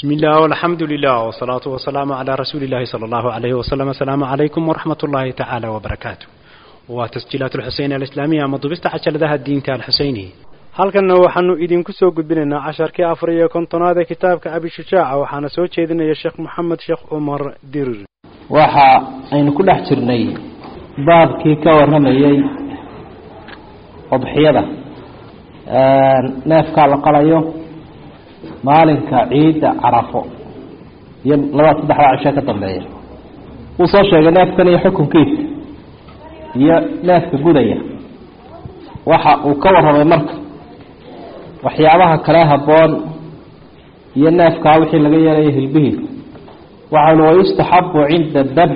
بسم الله والحمد لله والصلاة والسلام على رسول الله صلى الله عليه وسلم السلام عليكم ورحمة الله تعالى وبركاته وتسجيلات الحسين الإسلامية مضبست عشر ذا الدين الحسيني halkanna waxaanu idinku soo gudbinaynaa casharkii afar iyo kontonaad ee kitaabka abishujaaca waxaana soo jeedinaya sheekh maxamed sheekh cumar dirir waxa aynu ku dhex jirnay baabkii ka warramayey udxiyada neefkaa la qalayo maalinka ciidda carafo iyo labada saddexdaa cisho ka dambeeya wuu soo sheegay neefkan iyo xukunkiisa iyo neefka gudaya waxa uu ka warramay marka waxyaabaha kale habboon iyo neefkaa wixii laga yeelayo hilbihiisa waxaanu wayustaxabu cinda dabx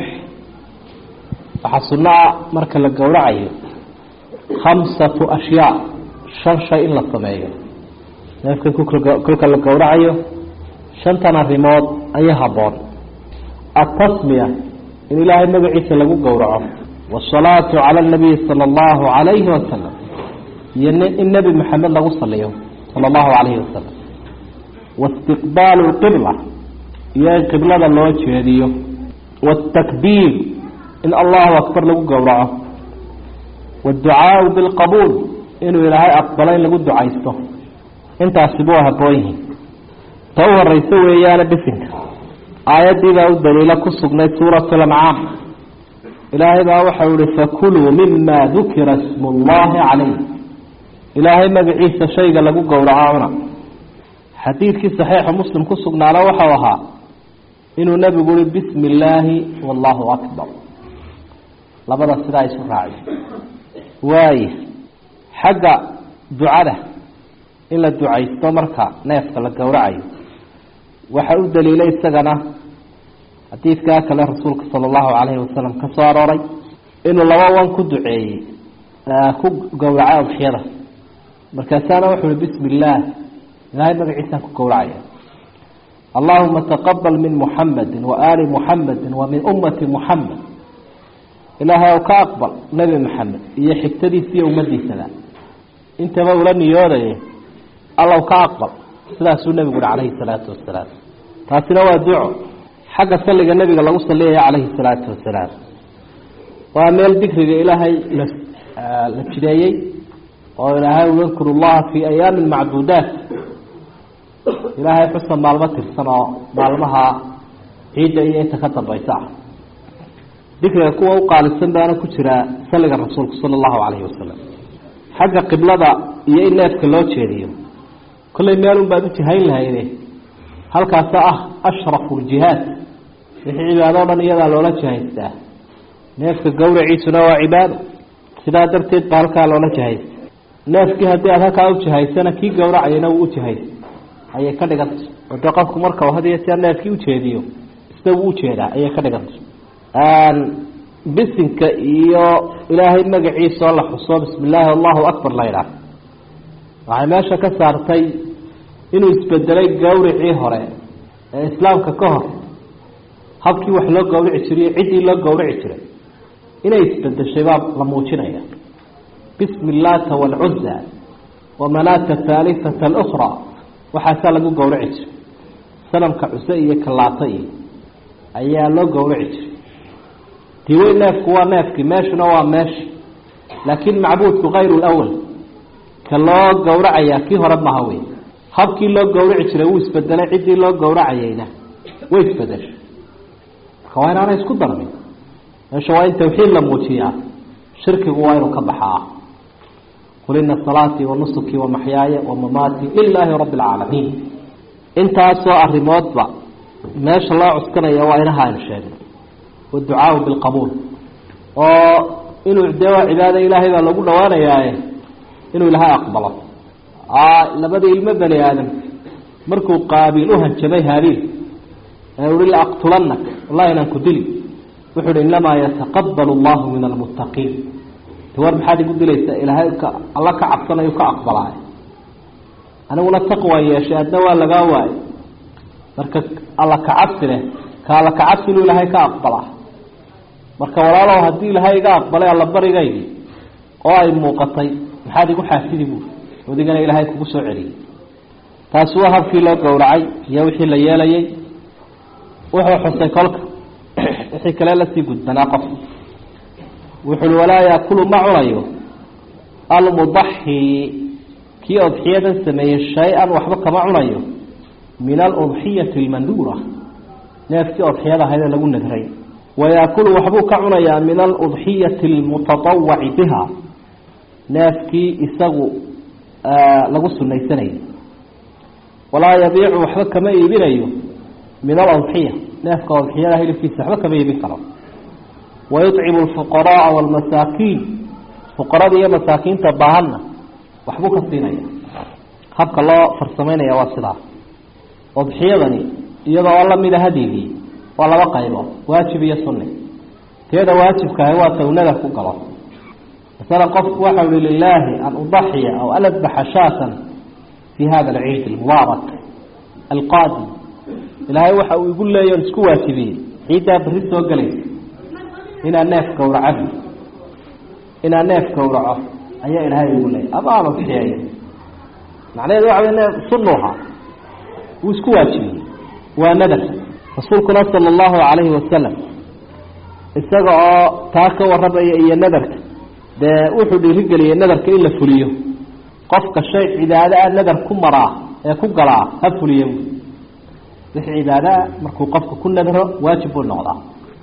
waxaa sunno ah marka la gowracayo khamsatu ashyaa shan shay in la sameeyo neefkan kolka la gowracayo shantan arrimood ayaa habboon atasmiya in ilaahay magaciisa lagu gowraco waasalaatu cala anabiyi sala allahu calayhi wasalam iyo in nebi maxamed lagu saliyo sala allahu calayhi wasalam waistiqbaalu lqibla iyo in qiblada loo jeediyo waatakbiir in allahu akbar lagu gowraco waadducaau bilqabuul inuu ilaahay aqbalo in lagu ducaysto intaasi buu habboon yihiin ta u horeyso weeyaane bisinka aayaddii baa u daliilo ku sugnayd suuratu lancaam ilaahay baa waxau ihi fakuluu mima dukira ismu llahi calayh ilaahay magaciisa shayga lagu gowraco cuna xadiidkii saxiixa muslim ku sugnaana waxau ahaa inuu nebigu uhi bismi illaahi wallahu akbar labada sidaa isu raaciy waaya xagga ducada in la ducaysto marka neefka la gowracayo waxa u daliilay isagana xadiidkaa kale rasuulka sala allahu calayhi wasalam ka soo arooray inuu laba wan ku duceeyey ku gowracay udxiyada markaasaana wuxu uhi bismi illaah ilaahay magaciisaan ku gowracaya allahuma taqabal min muxamedi wa aali muxamedi wa min ummati muxamed ilaahay ow ka aqbal nebi maxamed iyo xigtadiisa iyo ummadiisada intaba ula niyoodaye allow ka aqbal sidaasuu nebigu uhi calayhi salaatu wasalaam taasina waa duco xagga salliga nebiga lagu saliyaya calayhi salaatu wasalaam waa meel dikriga ilaahay la la jideeyey oo ilaahay u yadkuru llaha fii ayaamin macduudaat ilaahay xusa maalmo tirsan oo maalmaha ciidda iyo inta ka dambaysa ah dikriga kuwa u qaalisan baana ku jira salliga rasuulku sala allahu calayhi wasalam xagga qiblada iyo in neefka loo jeediyo kollay meelun baad u jihayn lahayde halkaasa ah ashrafu ljihaad wixii cibaado o dhan iyadaa loola jihaystaa neefka gawraciisuna waa cibaado sidaa darteed baa halkaa loola jihaysta neefkii haddii aad halkaa ujihaysana kii gawracayana wuu ujihaysa ayay ka dhiganta oo dee qofku marka had iyo jeer neefkii ujeediyo isna wuu ujeedaa ayay ka dhiganta bisinka iyo ilaahay magaciisa oo la xuso bismi illaahi allahu akbar la ydhaah waxay meesha ka saartay inuu isbedelay gawricii hore ee islaamka ka hor habkii wax loo gawrici jiray ciddii loo gawrici jiray inay isbedeshay baa la muujinaya bismi illata waalcuza wamanaata thalithata alukra waxaasaa lagu gawrici jiray sanamka cuse iyo kalaata iyo ayaa loo gawrici jiray diwey neefku waa neefkii meeshuna waa meeshi laakin macbuudku kayru lwal ka loo gawracayaa kii hore maha wey habkii loo gawrici jiray wuu isbedelay ciddii loo gawracayeyna way isbedeshay marka waa inaanay isku darmin meesha waa in tawxiid la muujiyaa shirkigu waa inuu ka baxaa qul ina salaatii wa nusukii wa maxyaaya wa mamaatii lilaahi rabbi alcaalamiin intaasoo arrimoodba meesha loo cuskanaya waa inaha aynu sheegno waducaau bilqabuul oo inuu dee waa cibaada ilaahay baa lagu dhawaanayaaye inuu ilaahay aqbalo labadii ilmo bani aadam markuu qaabiil u hanjabay haabiil ee uhi la aqtulanak wallahi inaan ku dili wuxu uhi inamaa yataqabal allahu min almuttaqiin war maxaad igu dilaysaa ilaahay alla ka cabsanayu ka aqbalaay aniguna taqwa yeeshay adna waa lagaa waayay marka alla kacabsi leh ka alla kacabsi inuu ilaahay ka aqbalaa marka walaalow haddii ilaahay iga aqbalay alla barigaydii oo ay muuqatay maxaad igu xaafidi buuri odigana ilaahay kugu soo celiyey taasi waa habkii loo gowracay iyo wixii la yeelayay wuxuu xusay kolka wixii kale lasii gudbanaa qof wuxuui walaa yaakulu ma cunayo almudaxi kii udxiyadan sameeyey shay-an waxba kama cunayo min aludxiyati almanduura neefkii udxiyada ahayd ee lagu nadray wayaakulu waxbuu ka cunayaa min aludxiyati almutatawaci biha neefkii isagu lagu sunaysanayay walaa yabiicu waxba kama iibinayo min aladxiya neefka udxiyada hilibkiisa waxba kama iibin karo wayucimu alfuqaraaa walmasaakiin fuqarada iyo masaakiinta baahanna waxbuu ka siinaya habka loo farsamaynaya waa sidaa udxiyadani iyadoo lamida hadigii waa laba qaybood waajib iyo sunni teeda waajibkaahi waa tawnada ku galo masalan qofku waxau hi lilaahi an udaxiya aw an adbaxa shaatan fi hada alciid almubaarak alqaadim ilaahay waxa uu igu leeya isku waajibiyey ciiddaa berri soo gelaysa inaan neef gawracabi inaan neef gawraco ayaa ilaahay igu leeyay ama aan udxiyeeyo macnaheedu waxa wey sunnuha wuu isku waajibiyey waa nadar rasuulkuna sala allahu calayhi wasalam isaga oo taa ka warramaya iyo nadarka dee wuxuu dhiirigeliyey nadarka in la fuliyo qofka shay cibaado a nadar ku maraa ee ku galaa ha fuliyo wixii cibaadaa markuu qofka ku nadro waajib buu noqdaa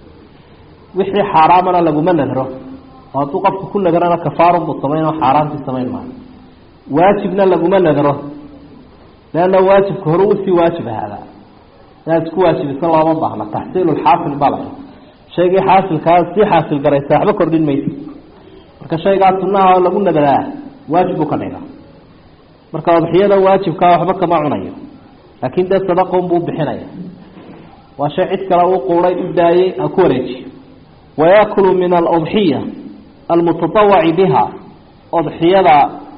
wixii xaaraamana laguma nadro oo hadduu qofka ku nadrana kafaarun buu samayn oo xaaraantii samayn maayo waajibna laguma nadro leanna waajibka hore usii waajib ahaadaa inaad isku waajibiso looma baahna taxsiilu lxaasil bala shaygii xaasilkaa sii xaasil garaysa waxba kordhin maysa marka shaygaa sunaha oo lagu nadraa waajib buu ka dhiga marka udxiyada waajibkaa waxba kama cunayo laakin dee sadaqon buu bixinaya waa shay cid kale uu quuray u daayey ha ku wareejiyo wayaakulu min aludxiya almutatawaci biha udxiyada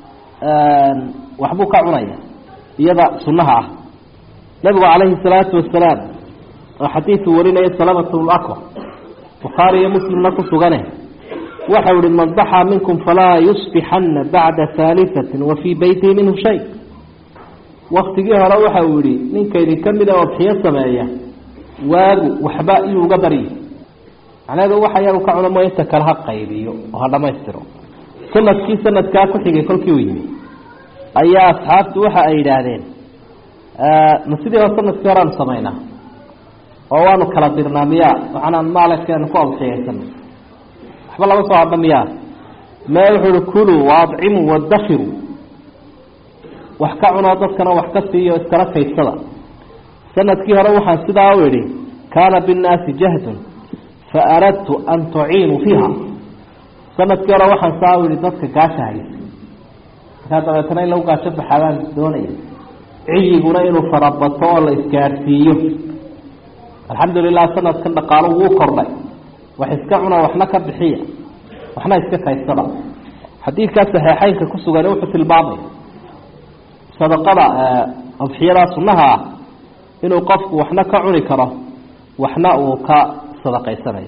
waxbuu ka cunaya iyada sunaha ah nabigu calayhi salaatu wasalaam oo xadiidu warinaya salamatu lakwa bukhaari iyo muslimna ku sugane waxau ihi man daxaa minkum falaa yusbixana bacda haalifatin wa fii beytihi minhu shay waktigii hore waxa uu yihi ninka idinka mida odxiyo sameeya waagu waxba iyuu uga baryi macnaheedu waxa yagu ka cuno mooy inta kale ha qaybiyo oo ha dhamaystiro sanadkii sanadkaa ku xigay kolkii u yimi ayaa asxaabtu waxa ay yidhaahdeen ma sidii hore sanadkii horeanu samaynaa oo waanu kala dirnaa miyaa waxaanaan maalkeenu ku adxiyeysana waxba lama soo hadha miyaa me wuxuu uhi kuluu waadcimuu wadakiru wax ka cunoo dadkana wax ka siiyo iskala kaydsada sanadkii hore waxaan sidaa u idhi kaana binnaasi jahdun fa aradtu an tuciinuu fiiha sanadkii hore waxaan saa u ihi dadka gaasha haysa markaa dabeetana in lagu gaasho baxaabaan doonaya ciyiguna inuu farabato oo la isgaadhsiiyo alxamdulilah sanadkan dhaqaalo wuu kordhay wax iska cuna waxna ka bixiya waxna iska kaysada xadiidkaa saxeexeynka ku sugan wuxuu tilmaamaya sadaqada adxiyadaa sunaha ah inuu qofku waxna ka cuni karo waxna uu ka sadaqaysanayo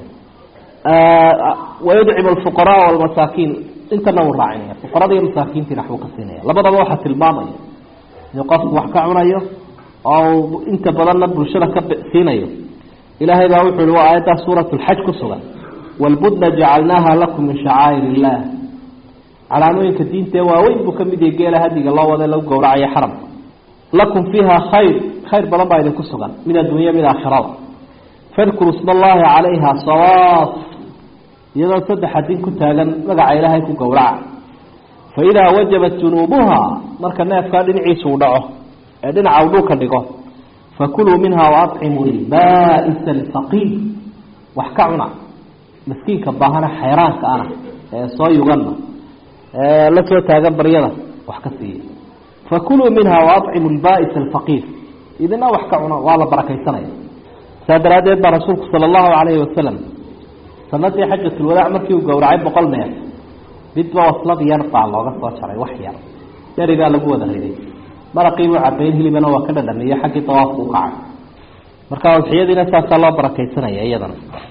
wayudcimu alfuqaraa walmasaakiin intana uu raacinaya fuqarada iyo masaakiintiina waxbuu ka siinaya labadaba waxaa tilmaamaya inuu qofku wax ka cunayo oo inta badanna bulshada ka siinayo ilaahay baa wuxu uhi waa aayaddaa suurat lxaj ku sugan walbudna jacalnaaha lakum min shacaa'ir illah calaamooyinka diintae waaweyn buu kamid yahay geela hadiga loo wada lagu gowracayo xaramka lakum fiiha khayr khayr badan baa idinku sugan mid adduunya mid aakhirada fadkuru isma allahi calayha sawaaf iyadoo saddex adin ku taagan magaca ilaahay ku gowraca fa idaa wajabat junuubuha marka neefkaa dhinaciisa uu dhaco ee dhinaca uu dhulka dhigo fakuluu minha waacimuu lbaa'isa alfaqiir wax ka cuna miskiinka baahana xayraanka ana ee soo yuganna ee la soo taagan baryada wax ka siiya fakuluu minha waacimuu lbaa'isa alfaqiir idina wax ka cuna waa la barakaysanaya saa daraaddeed baa rasuulku sala allahu calayhi wasalam sanadii xajatulwadaac markii uu gowracay boqol neef midba waslad yar baa looga soo jaray wax yar yarigaa lagu wada riday maraqiibuu cabayn hilibana waa ka dhadhamiyo xaggii dawaafku u kacay marka udxiyadiina saasaa loo barakaysanaya iyadana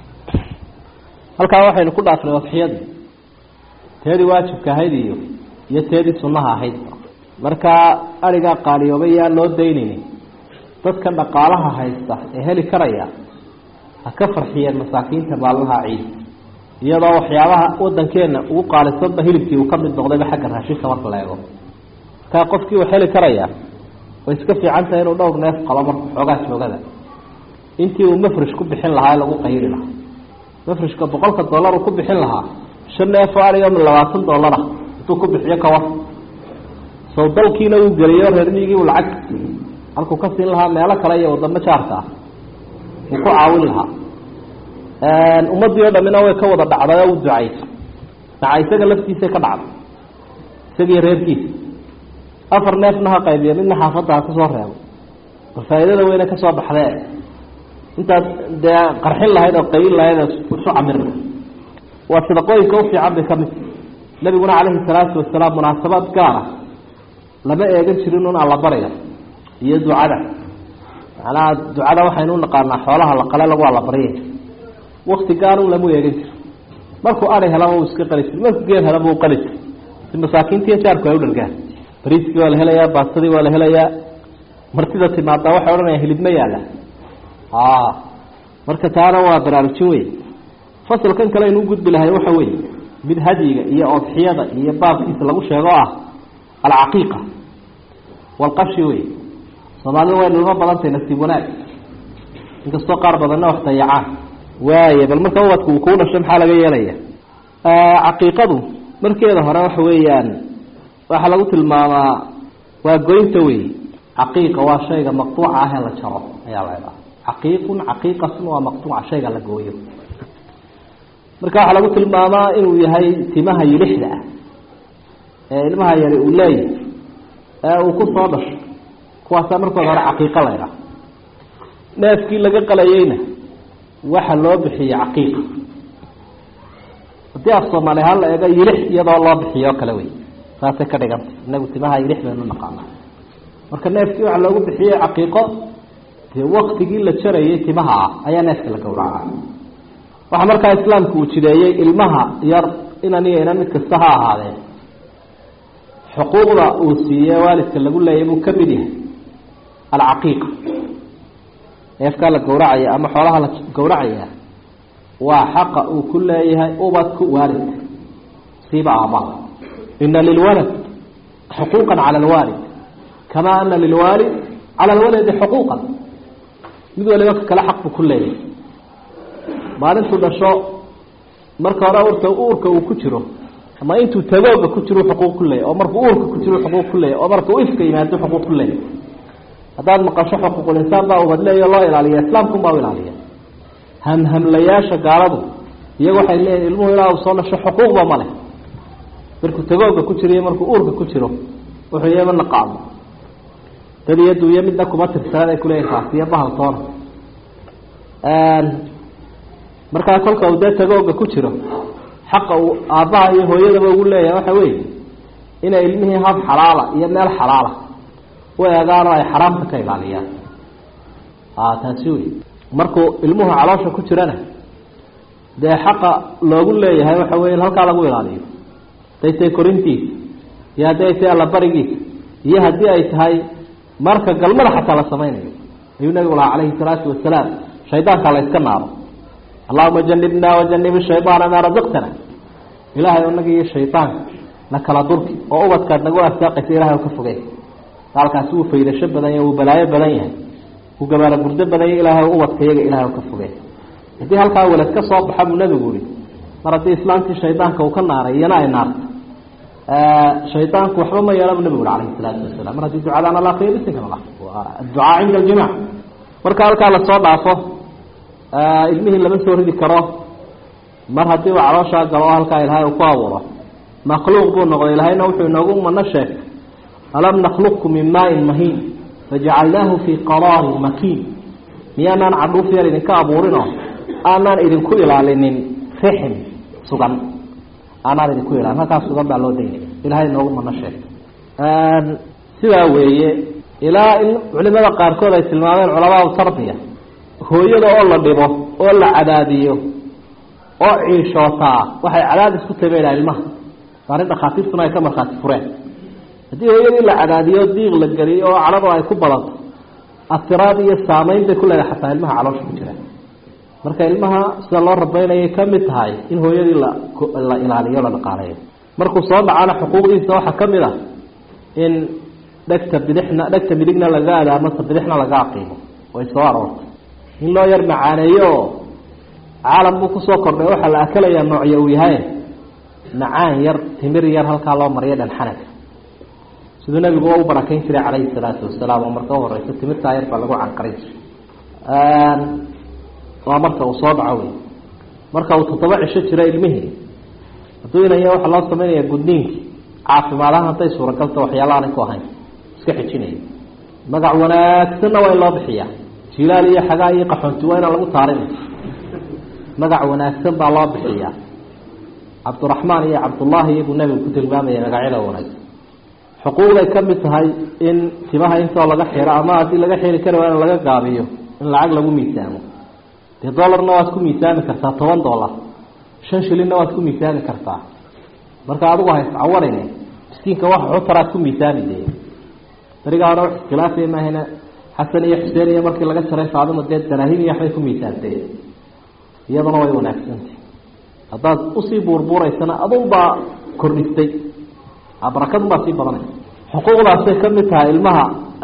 halkaa waxaynu ku dhaafnay udxiyadii teedii waajibka ahayd iyo iyo teedii sunaha ahayd markaa arigaa qaaliyoobay yaa loo daynayni dadka dhaqaalaha haysta ee heli karaya ha ka farxiyeen masaakiinta maalmaha ciid iyadoo waxyaabaha wadankeena ugu qaalisanba hilibkii uu ka mid noqdayba xagga raashinka marka la eego markaa qofkii uu heli karaya way iska fiican tahay inuu dhowr neef qabo marka xoogaa joogada intii uu mafrish ku bixin lahaa ee lagu qayri lahaa mafrishka boqolka dollar uu ku bixin lahaa shan neef oo ariga labaatan dollara intuu ku bixiyo kawar sow dalkiina uu geliyo reer miyigii uu lacag halkuu ka siin lahaa meelo kale iyo wadamo jaarka ah uu ku caawin lahaa ummaddii oo dhamina way ka wada dhacday oo u ducayso daca isaga laftiisay ka dhacday isagii reerkiisa afar neefna ha qaybiyo midna xaafadda ha kasoo reebo bal faa'iidada weyne kasoo baxdee intaad dee qarxin lahayd oo qayin lahayd oo isu camirna waa sadaqooyinka ufiican bay kamid nabiguna calayhi salaatu wasalaam munaasabaad gaara lama eegan jirin un allabariga iyo ducada macnaha ducada waxaynu unaqaanaa xoolaha la qale lagu allabaryay wakti gaar un lamu eegan jiro markuu ari helaba uu iska qali jir markuu geel helaba uu qali jir si masaakiintiiyo jaarku ay u dhargaan bariiskii waa la helayaa baastadii waa la helayaa martida timaadaa waxay odhanayaan hilib ma yaala a marka taana waa baraarujin wey fasalkan kale aynu ugudbi lahay waxa weeye mid hadyiga iyo odxiyada iyo baabkiisa lagu sheego o ah alcaqiiqa walqashi wey soomaalida way nilmo badantay nasiib wanaag inkastoo qaar badanna wax dayacaan waaya bal marka ubadka uu kuu dhasho maxaa laga yeelaya caqiiqadu markeeda hore waxa weeyaan waxaa lagu tilmaamaa waa goynta wey caqiiqa waa shayga maqtuuca ah ee la jaro ayaa la idhaha caqiiqun caqiiqatun waa maqtuuca shayga la gooyo marka waxaa lagu tilmaamaa inuu yahay timaha yilixda ah ee ilmaha yari uu leeyahay ee uu ku soo dhasho kuwaasaa markooda hore caqiiqa la ydhaha neefkii laga qalayeyna waxa loo bixiyey caqiiqa haddii af soomaali ahaan la eego yilix iyadoo loo bixiyo o kale wey saasay ka dhigantay inagu timaha yilix baynu naqaana marka neefkii waxaa loogu bixiyey caqiiqo dee waktigii la jarayay timaha ah ayaa neefka la gowraca waxaa markaa islaamku uu jideeyey ilmaha yar inan iyo inan mid kasta ha ahaadee xuquuqda uu siiye waalidka lagu leeyay buu ka mid yahay alcaqiiqa neefkaa la gowracaya ama xoolaha la gowracaya waa xaqa uu ku leeyahay ubadku waalidka siiba aabaha ina lilwalad xuquuqa cala alwaalid kama ana lilwaalid cala alwaladi xuquuqan mid waliba ka kale xaq buu ku leeyahay maalintuu dhasho marka hore urta uurka uu ku jiro ama intuu tagooga ku jiro xuquuq ku leeyahy oo markuu uurka ku jiro xuquuq ku leeyahy oo markuu ifka yimaado xuquuq ku leeyahy haddaad maqasho xuquuqul insaan baa ubadleeyo loo ilaaliya islaamkun baa u ilaaliya hamhamlayaasha gaaladu iyaga waxay leeyihin ilmuhu ilaa uu soo dhasho xuquuqba ma leh markuu tagooga ku jiro iyo markuu uurka ku jiro wuxuu yama naqaano dad iyo duuyo midna kuma tirsanad ay kuleeyihin kaasiyo bahaltoona markaa kolka uu dee tagooga ku jiro xaqa uu aabbaha iyo hooyadaba ugu leeyahay waxa weeye inay ilmihii hab xalaala iyo meel xalaala u eegaan oo ay xaraamta ka ilaaliyaan a taasi wey markuu ilmuhu caloosha ku jirana dee xaqa loogu leeyahay waxa wey in halkaa lagu ilaaliyo haday tahay korintiisa iyo haddii ay tahay allabarigiisa iyo haddii ay tahay marka galmada xataa la samaynayo ayuu nabigu lahaa calayhi salaatu wasalaam shaydaankaa la yska naaro allahuma janibna wajanib shaydaana maa razaqtana ilahay inaga iyo shaydaanka na kala durki oo ubadkaad nagu arsaaqaysa ilahay ka fogey gaalkaasi wuu faydasho badan yahay wuu balaayo badan yahay wuu gabaalo gurdo badan yahay ilahay ubadka iyaga ilahay ka fogey haddii halkaa welad ka soo baxa buu nabigu yihi mar haddii islaamtii shaydaanka uu ka naaray iyana ay naarto shaydaanku waxba ma yeela bu nabigu ui alayhi salaatu wasalam mar haddii ducadaan ala akriyo bisinka la adducaa cinda aljimac marka halkaa lasoo dhaafo ilmihii lama soo ridi karo mar haddii uu calooshaa galo oo halkaa ilaahay uu ku abuuro makhluuq buu noqday ilahayna wuxuu inoogu mano sheegay alam nakhluqku min maain mahiin fajacalnaahu fii qaraarin makiin miyaanaan cadhuuf yar idinka abuurinoo aanaan idinku ilaalinin rixim sugan aanaan idinku ilaalin halkaas sugan baa loo daynaya ilahay inoogu mano sheegay sidaa weeye ilaa in culimada qaarkood ay tilmaameen culamaau tarbiya hooyada oo la dhibo oo la cadaadiyo oo ciishootaa waxay cadaadis ku tabeynaa ilmaha arrin dhakhaatiirtuna ay ka markhaati fureen haddii hooyadii la cadaadiyo diiq la geliyo oo cadhadu ay ku badato afiraad iyo saameyn bay ku leedahay xataa ilmaha caloosha ku jira marka ilmaha sida loo rabeynayay ka mid tahay in hooyadii la la ilaaliyo la dhaqaaleeyo markuu soo dhacana xuquuqdiisa waxaa ka mid ah in dhegta bidixna dhegta midigna laga adaamasa bidixna laga aqiimo way soo aroortay in loo yar macaaneeyo oo caalam buu kusoo kordhay waxaa la akalayaa noocyo uu yahay macaan yar timir yar halkaa loo mariyo dhanxanaga siduu nabigu u barakeyn jiray calayhi salaatu wasalaam oo marka uhoreysa timirtaa yar baa lagu canqarin jiray waa marka uu soo dhaco wey marka uu toddoba cisho jiro ilmihii hadduu inaya waxaa loo sameynaya gudniinkii caafimaadahaan hadday suuragalta waxyaala aanay ku ahayn iska xijinaya magac wanaagsanna waa in loo bixiyaa jilaal iyo xagaa iyo qaxoonti waa inaan lagu taarin magac wanaagsan baa loo bixiyaa cabduraxmaan iyo cabdullaahi iyaguu nabigu ku tilmaamaya magacyada wanaagsan xuquuqday ka mid tahay in timaha intoo laga xiro ama haddii laga xiri kari waa in laga gaabiyo in lacag lagu miisaamo dee dollarna waad ku miisaami kartaa toban dollar shan shilinna waad ku miisaami kartaa marka adigu hays cawarine miskiinka wax xutaraad ku miisaami de berigaa hore wax iskhilaafay maahana xasan iyo xuseen iyo markii laga jaray faadima dee daraahim iyo waxbay ku miisaantee iyaduna way wanaagsantay haddaad usii buurbuuraysana adunbaa kordhistay barakadunbaa sii badanaysa xuquuqdaasay ka mid tahay ilmaha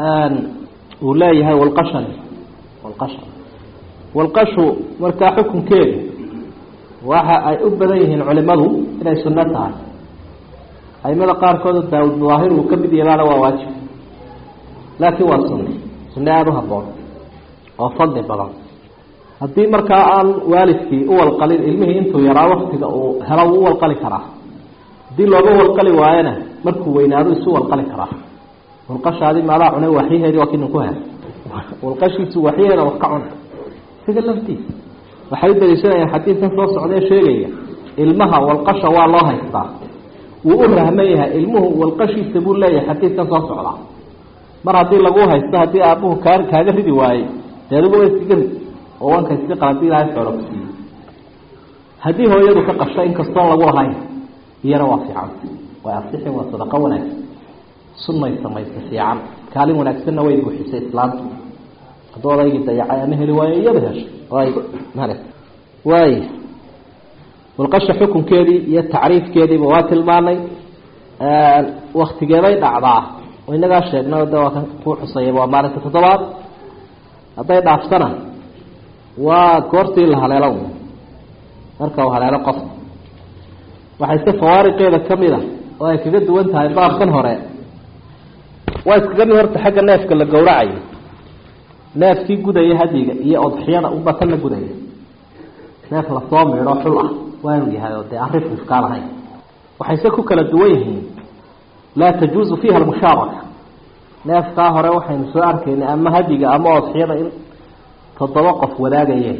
uu leeyahay walqashan walqashan walqashu markaa xukunkeedu waxa ay u badan yihiin culimadu inay sunno tahay aimada qaarkooda daawud daahir uu ka mid yeelaana waa waajib laakiin waa sunne sunne aada u haboon oo fadli badan haddii markaa aan waalidkii u walqalin ilmihii intuu yaraa waktiga uu helo wuu u walqali karaa haddii looga walqali waayona markuu weynaado isu walqali karaa walqashaadi maadaa cunay waxyaheedii waa kinin ku hel walqashiisu waxyaheeda wax ka cuna isaga laftiisa waxay u daliishanayaan xadiidkan soo socdee sheegaya ilmaha walqasha waa loo haystaa wuu u rahman yahay ilmuhu walqashiisa buu leeyahay xadiidkan soo socdaa mar haddii lagu haysto haddii aabuhu kaa kaaga ridi waayey dee adigu wa iskaga rid oo wanka iska qaladi ilaahay xoolo ku siiyey haddii hooyadu ka qasho inkastoon lagu lahayn iyana waa fiican way asixi waa sadaqo wanaagsan sunnay samaysa fiican kaalin wanaagsanna way buuxisay islaamtu hadduu odaygii dayacay ama heli waayo iyada heshay ay male waay walqasha xukunkeedii iyo tacriifkeediiba waa tilmaanay waktigeeday dhacdaa oo inagaa sheegnay de waa kan ku xusayaba waa maalinta toddobaad hadday dhaaftana waa goortii la haleelo marka uu haleelo qof waxayse fawaariqeeda kamid a oo ay kaga duwan tahay baabkan hore waa iskaga mid horta xagga neefka la gowracayo neefkii gudaya hadiga iyo odxiyada unba tan la gudaya neef lasoo miidho xul ah waa inuu yahay oo dee aan rifrifkaan ahayn waxayse ku kala duwan yihiin laa tajuuzu fiiha almushaaraka neefkaa hore waxaynu soo arkaynay ama hadiga ama odxiyada in toddoba qof wadaagayeen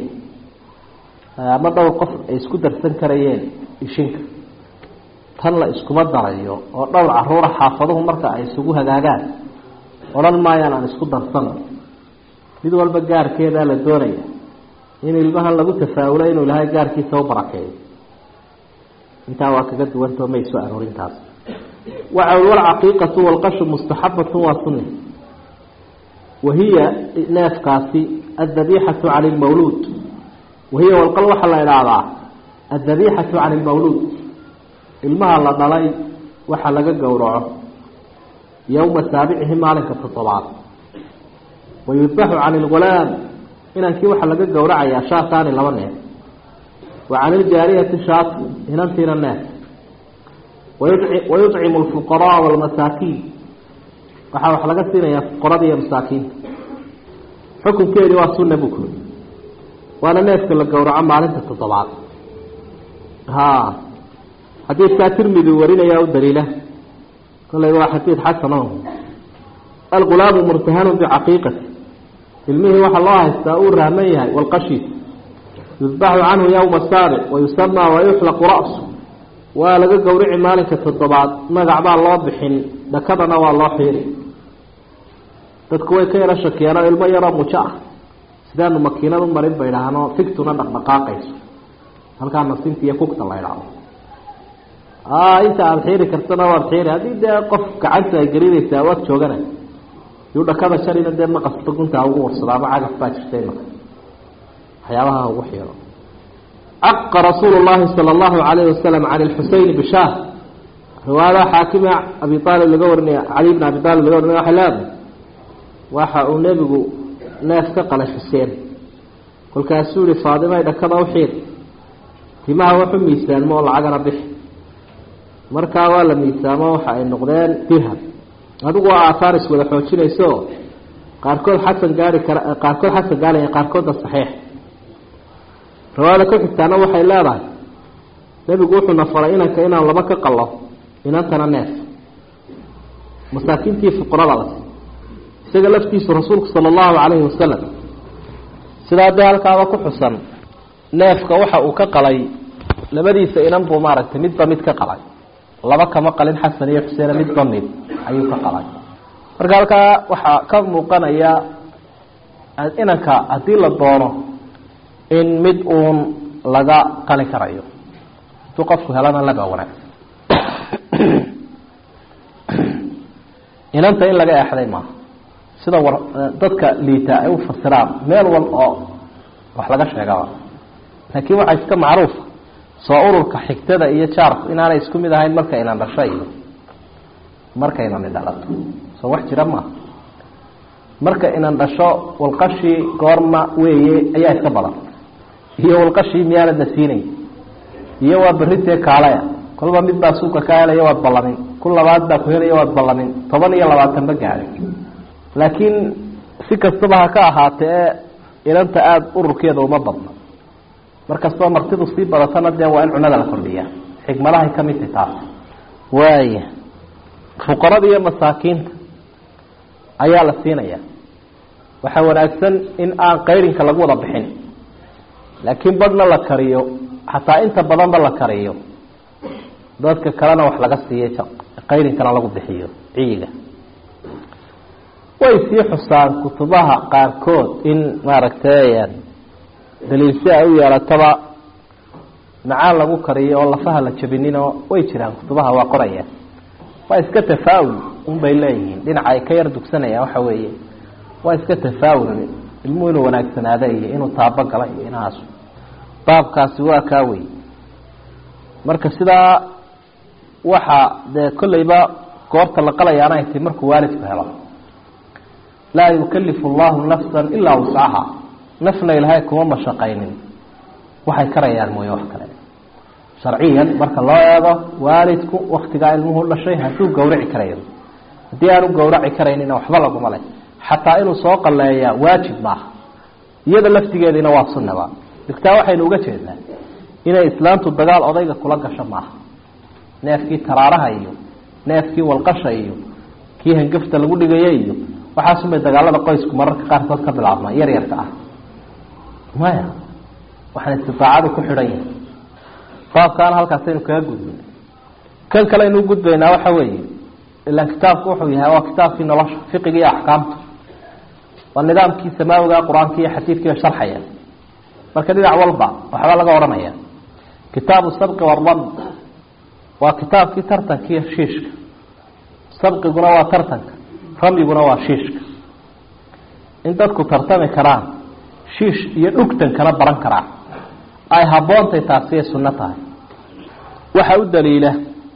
ama dhowr qof ay isku darsan karayeen ishinka tan la iskuma darayo oo dhowr caruura xaafaduhu marka ay isugu hagaagaan odhan maayaan aan isku darsano mid walba gaarkeedaa la doonaya in ilmahan lagu tafaaulo inuu ilahay gaarkiisa u barakeeyo intaa waa kaga duwantao may soo aroorintaas waxa walcaqiiqatu walqashu mustaxabatu waa sunni wahiya neefkaasi adabixatu cani lmawluud wahiya walqal waxaa la idhaahdaa adabixatu cani lmawluud ilmaha la dhalay waxa laga gowraco yowma saabicihi maalinka toddobaad wayudbaxu cani lgulaam inankii waxaa laga gowracayaa shaataani laba neef wa cani ljaariyati shaati inantiina neef wayucimu lfuqaraa walmasaakiin waxaa wax laga siinayaa fuqarada iyo masaakiinta xukunkeedii waa sunna buu kuli waana neefka la gowraco maalinta toddobaad ha xadiidkaa tirmidi warinaya u daliila kollay waa xadiid xasan o algulaamu murtahanu bicaqiiqati ilmihii waxaa loo haystaa uu rahman yahay walqashiis yudbaxu canhu yowma saabic wayusamaa wayuxlaqu ra-su waa laga gowrici maalinka toddobaad magac baa loo bixin dhakadana waa loo xiiri dadku way ka yaro shakeeno ilmo yaroo mujo ah sidaanu makiinad u marin bay idhaahno figtuna dhaqdhaqaaqayso halkaa nasinta iyo kugta la idhaahdo inta aada xiiri kartana waad xiiri haddii dee qof gacanta ay gelinaysaa waad joogana yuu dhakada sharina dee maqasta gunta ugu warsado ama cagaf baa jirta imaka waxyaabaha ugu xiiro caqa rasuulu llahi sala allahu alayhi wasalam can lxuseyn bishaar riwaayada xaakime abi aalib laga warinaya cali bn abi aalib laga warinaya waxay leedahay waxa uu nebigu neef ka qalay xuseen kolkaasuu yihi faadimay dhakada u xiir timaha waxu miisaanmo oo lacagana bixi markaa waa la miisaamo waxa ay noqdeen dirham adigu waa aathaar iswada xoojinayso qaarkood xasan gaari kara qaarkood xasan gaaraya qaarkoodna saxiix riwaayada ku xigtaana waxay leedahay nebigu wuxuuna faray inanka inaan laba ka qallo inantana neef masaakiintii fuqarada la isaga laftiisu rasuulku sala allahu calayhi wasalam sidaa dee halkaaba ku xusan neefka waxa uu ka qalay labadiisa inan buu maaragtay midba mid ka qalay laba kama qalin xasan iyo xuseene midba mid ayuu ka qalay marka halkaa waxaa ka muuqanaya inanka haddii la doono in mid uun laga qali karayo haduu qofku helana laba wanaagsan inanta in laga eexday maaha sida war dadka liita ay u fasiraan meel wal oo wax laga sheegaba laakiin waxaa iska macruufa soo ururka xigtada iyo jaarku inaanay isku mid ahayn marka inan dhasho iyo markaynani dhalato soo wax jira maaha marka inan dhasho walqashii goorma weeye ayaa iska badan iyo walqashii miyaanadna siinay iyo waa berritee kaalaya kolba mid baa suuka ka helaya waad ballamin ku labaad baa ku helaya waad ballamin toban iyo labaatan ba gaadhay laakiin si kastaba ha ka ahaatee inanta aada ururkeeda uma badno markastoo martidu sii badatana dee waa in cunada la kordhiyaa xikmadahay ka mid tahi taas waaya fuqarada iyo masaakiinta ayaa la siinaya waxaa wanaagsan in aan qayrinka lagu wada bixin laakiin badhna la kariyo xataa inta badanba la kariyo dadka kalena wax laga siiyo qayrinkana lagu bixiyo ciyiga way sii xusaan kutubaha qaarkood in maaragtay daliilsi ay u yeelataba macaan lagu kariyo oo lafaha la jabinino way jiraan kutubaha waa qoraya waa iska tafaawul unbay leeyihiin dhinaca ay ka yar dugsanayaan waxa weeye waa iska tafaawul ilmuhu inuu wanaagsanaada iyo inuu taabagala iyo inahaas baabkaasi waa kaa wey marka sidaa waxa dee kolleyba goorta la qalayaana ay tahy markuu waalidku helo laa yukalifu allahu nafsan ilaa wuscaha nafna ilaahay kuma mashaqaynin waxay karayaan mooye wax kale sharciyan marka loo eego waalidku waktigaa ilmuhu dhashay hadduu gawraci karayo haddii aanu gawraci karaynina waxba laguma leh xataa inuu soo qaleeyaa waajib maaha iyada laftigeediina waa sunnaba digtaa waxaynu uga jeednaa inay islaamtu dagaal odayga kula gasho maaha neefkii taraaraha iyo neefkii walqasha iyo kii hangafta lagu dhigaya iyo waxaasunbay dagaalada qoysku mararka qaarkood ka bilaabmaan yar yarka ah maya waxaan istiaacadu ku xidhan yahay baabkaana halkaasaynu kaga gudbin kan kale aynu gudbaynaa waxa weeye ilaan kitaabku wuxuu yahay waa kitaabkii nolosha fiqiga iyo axkaamta waa nidaamkii samaawiga qur-aanka iyo xadiidkiiba sharxaya marka dhinac walba waxba laga odhanaya kitaabu sabqi warad waa kitaabkii tartanka iyo shiishka sabqiguna waa tartanka ramyiguna waa shiishka in dadku tartami karaan shiish iyo dhugtankana baran karaan ay habboontay taasiay sunno tahay waxa u daliila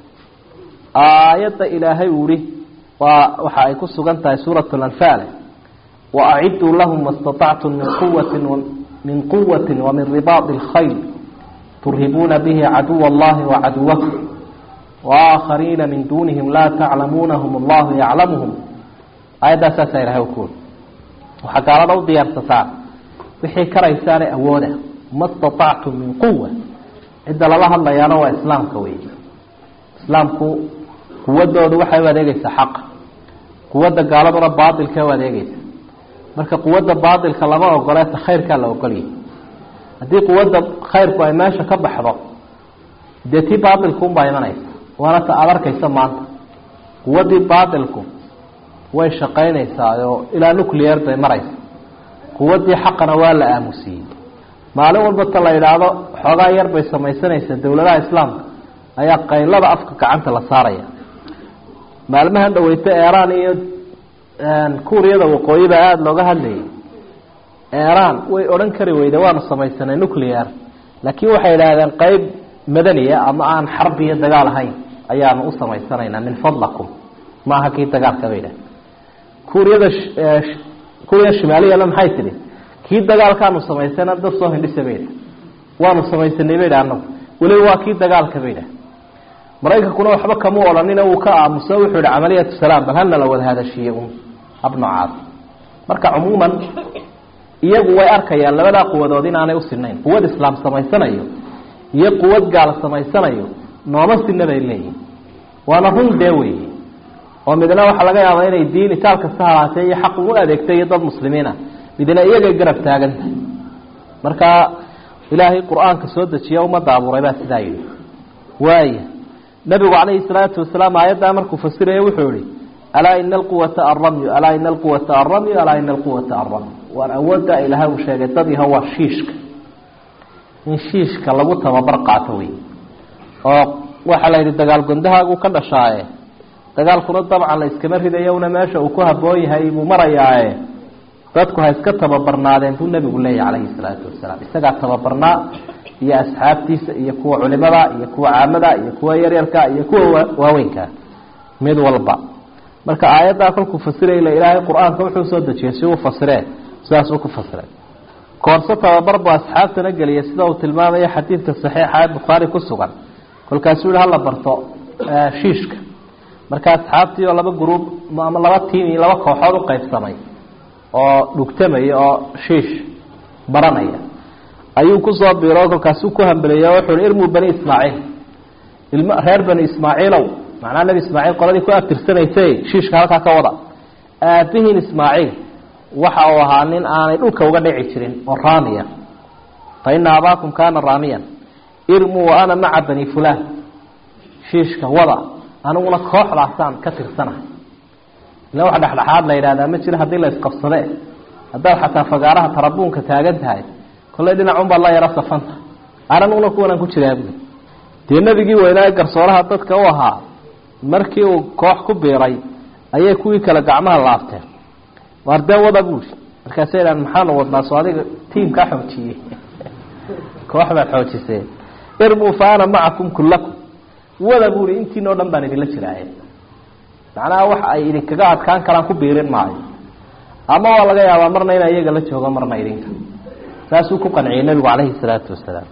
aayadda ilaahay uu ihi waa waxa ay ku sugan tahay suurat lanfaal waaciduu lahum ma staطactum min quwati min quwati wamin ribaadi اlkhayl turhibuuna bihi caduw اllahi wacaduwakum waakhariina min duunihim laa taclamuunahum allahu yaclamuhum aayaddaa saasaa ilahay ukuul waxaa gaalada u diyaarsataan wixii karaysaane awooda ma staطactum min quwa cidda lala hadlayaana waa islaamka wey islaamku quwadoodu waxay u adeegeysaa xaqa quwadda gaaladuna baailka u adeegeysa marka quwadda baailka lama ogoleeta khayrkaa la ogolyahy haddii quwadda khayrku ay meesha ka baxdo dee tii baailku unbaa imanaysa waana ta aada arkaysa maanta quwaddii baailku way shaqaynaysaa oo ilaa nuclear bay maraysa quwaddii xaqana waa la aamusiyey maalin walba ta la yidhaahdo xoogaa yar bay samaysanaysa dowladaha islaamka ayaa qaylada afka gacanta la saaraya maalmahan dhaweyta eraan iyo kuuriyada waqooyi baa aada looga hadlayay eraan way odhan kari weyde waanu samaysanay nuclear laakiin waxay idhaahdeen qeyb madaniya ama aan xarbi iyo dagaal ahayn ayaanu u samaysanaynaa min fadlakum maaha kii dagaalka bay idhahdeen kuuriyada kuuriya shimaaliyana maxay tidhi kii dagaalkaanu samaysana dad soo hindhisa bay idha waanu samaysanay bay idha anagu weliba waa kii dagaalka bay idha maraykankuna waxba kama odhanina uu ka aamuso wuxuu yihi camaliyatu salaam bal hana la wada hadashiiye un hab noocaas marka cumuuman iyagu way arkayaan labadaa quwadood inaanay usinayn quwad islaam samaysanayo iyo quwad gaal samaysanayo nooma sina bay leeyihin waana run dee weeye oo midna waxaa laga yaabaa inay diin itaal kasta halaatee iyo xaq ugu adeegtay iyo dad muslimiina midna iyagay garab taagan tahay marka ilaahay qur-aanka soo dejiya ummadda abuuray baa sidaa yidhi waaya nabigu calayhi salaatu wasalaam aayaddaa markuu fasiraya wuxuu yihi alaa ina alquwata alramyu alaa ina alquwata alramyu alaa ina alquwata alramyu waan awoodda ilaahay uu sheegay dad yaho waa shiishka in shiishka lagu tababar qaato wey oo waxaa la yidhi dagaal gondahaagu ka dhashaaye dagaalkuna dabcan la iskama ridayo una meesha uu ku haboon yahay buu marayaaye dadku ha iska tababarnaadeen buu nebigu leeyahy calayhi salaatu wasalaam isagaa tababarnaa iyo asxaabtiisa iyo kuwa culimada iyo kuwa caamada iyo kuwa yaryarka iyo kuwa waaweynka mid walba marka aayaddaa kolkuu fasirayla ilaahay qur-aanka wuxuu soo dejiyey si uu fasiree sidaasuu ku fasiray koorso tababar buu asxaabtana geliyay sida uu tilmaamayo xadiidka saxiixa ee bukhaari ku sugan kolkaasuu yihi hala barto shiishka marka asxaabtii oo laba gruub ama laba tiim iyo laba kooxood u qaybsamay oo dhugtamaya oo shiish baranaya ayuu kusoo biiro kolkaasuu ku hambeliyey wuxuu hi irmuu bani ismaaciil ilm reer bani ismaaciilow macnaa nebi ismaaciil qoladii ku abtirsanaysay shiishka halkaa ka wada aabihiin ismaaciil waxa uu ahaa nin aanay dhulka uga dhici jirin oo raamiya fa ina abaakum kaana raamiyan irmuu wa ana maca bani fulaan shiishka wada aniguna kooxdaasaan ka tirsanahay ila wax dhexdhexaad la yidhahdaa ma jiro haddii la isqabsade haddaad xataa fagaaraha tarabuunka taagan tahay kollay dhinacunbaad la yaro safanta ananuguna kuwanaan ku jiraa bui dee nebigii weynaa garsooraha dadka u ahaa markii uu koox ku biiray ayay kuwii kale gacmaha laabteen waardeen wada buuri markaasay idhahan maxaanu wadnaa soo adiga tiimkaa xoojiyey koox baad xoojisee irmuu fa ana macakum kullakum wada buuri intiinoo dhan baan idinla jiraaye macnaha waxa ay idinkaga adkaan karaan ku biirin maayo ama waa laga yaabaa marna ina iyaga la joogo marna idinka saasuu ku qanciyey nebigu calayhi salaatu wasalaam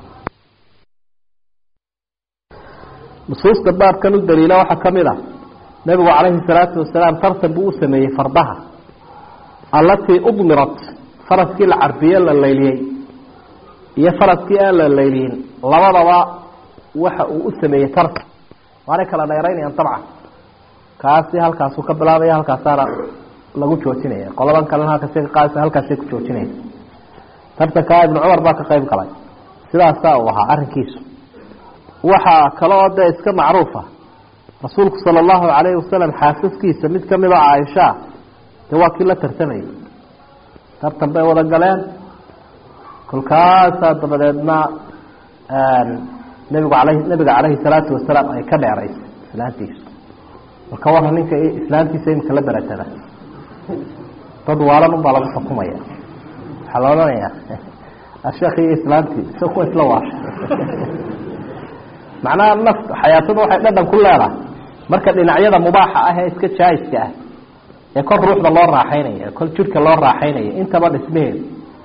nusuusta baabkan u daliila waxaa ka mid ah nebigu calayhi salaatu wasalaam tartan buu u sameeyey fardaha allatii udmirat faraskii la carbiye la layliyey iyo faraskii aan la layliyin labadaba waxa uu u sameeyey tartan waanay kala dheeraynayaan dabcan kaasi halkaasuu ka bilaabaya halkaasaana lagu joojinaya qoladan kalena halkaasay ka qaadaysa halkaasay ku joojinaysa tartankaa ibnu cumar baa ka qayb galay sidaasaa uu ahaa arrinkiisu waxaa kale oo dee iska macruufa rasuulku sala allahu calayhi wasalam xaasaskiisa mid kamid a caaishaa dee waa kii la tartamayay tartan bay wada galeen kolkaasaa dabadeedna nebigu alay nebiga calayhi salaatu wasalaam ay ka dheeraysay islaantiisu marka warra ninka islaantiisa imika la beratada dad waalan unbaa lagu xukumaya waxaa la odhanayaa asheekh iyo islaantii isa kuwa isla waasha macnaha naf xayaatada waxay dhadhan ku leedahay marka dhinacyada mubaaxa ah ee iska jaayiska ah ee kol ruuxda loo raaxaynaya kol jidhka loo raaxaynaya intaba dhismaheedu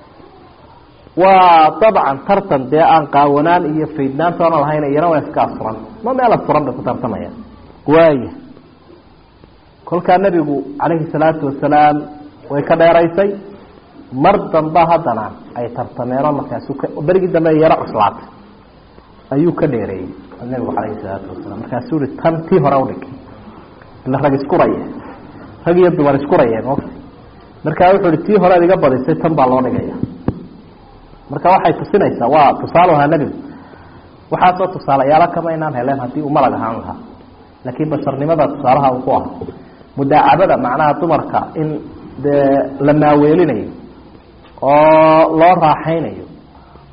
waa dabcan tartan dee aan qaawanaan iyo faydnaantoona lahayn iyana waa iska asuran ma meel asuran bay ku tartamayaan waaya kolkaa nebigu calayhi salaatu wasalaam way ka dheeraysay mar damba haddana ay tartameeno markaasu berigii dambe yaro cuslaatay ayuu ka dheereeyey nebigu calayhi salaatu wasalaam markaasuu i tan tii hore udhig ila rag iskuraya rag iyo dumar iskurayeen o markaa wuxuu hi tii hore ad iga badisay tan baa loo dhigaya marka waxay tusinaysaa waa tusaale ahaa nebigu waxaasoo tusaalayaalo kama inaan heleen haddii uu malag ahaan lahaa laakiin basharnimada tusaalaha uu ku ahaa mudaacabada macnaha dumarka in dee la maaweelinayo oo loo raaxaynayo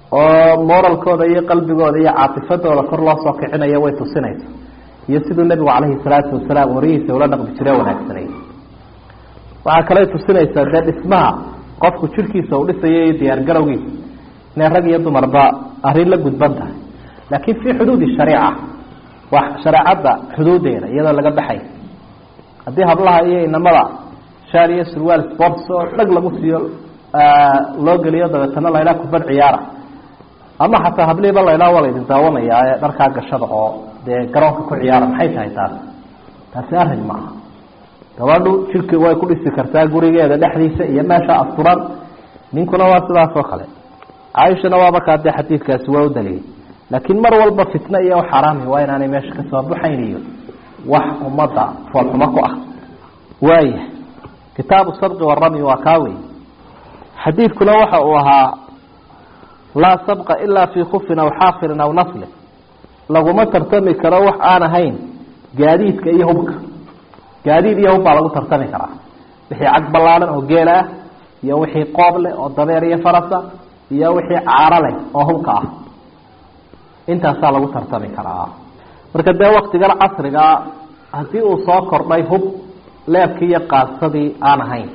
oo moralkooda iyo qalbigooda iyo caatifadooda kor loo soo kicinayo way tusinaysa iyo siduu nebigu calayhi salaatu wasalaam warihiisa ula dhaqmi jire wanaagsanay waxaa kaley tusinaysaa dee dhismaha qofku jirkiisa uu dhisayo iyo diyaar garowgiisa inay rag iyo dumarba arrin la gudban tahay laakiin fii xuduudi shariica waa shareecadda xuduudeeda iyadoo laga baxay haddii hablaha iyo inamada shaar iyo surwaal sports oo dhag lagu siiyo loo geliyo dabeetana laydhaa kubad ciyaara ama xataa hablihiiba laydhaa waa laydin daawanayaa ee dharkaa gashada oo dee garoonka ku ciyaara maxay tahay taas taasi arrin ma aha gabadhu jirki way ku dhisi kartaa gurigeeda dhexdiisa iyo meesha asturan ninkuna waa sidaas oo kale caaishana waaba kaa dee xadiidkaasi waa u daliyay laakiin mar walba fitno iyo xaraami waa inaanay meesha kasoo baxayn iyo wax ummadda foolxumo ku ah waaya kitaabu sabqi warami waa kaa wey xadiidkuna waxa uu ahaa laa sabqa ilaa fii kufin aw xaafirin aw naslin laguma tartami karo wax aan ahayn gaadiidka iyo hubka gaadiid iyo hub baa lagu tartami karaa wixii cag ballaadan oo geela ah iyo wixii qoob leh oo dabeer iyo farasa iyo wixii caaro leh oo hubka ah intaasaa lagu tartami karaa marka dee waktigan casrigaa haddii uu soo kordhay hub leebkii iyo qaadsadii aan ahayn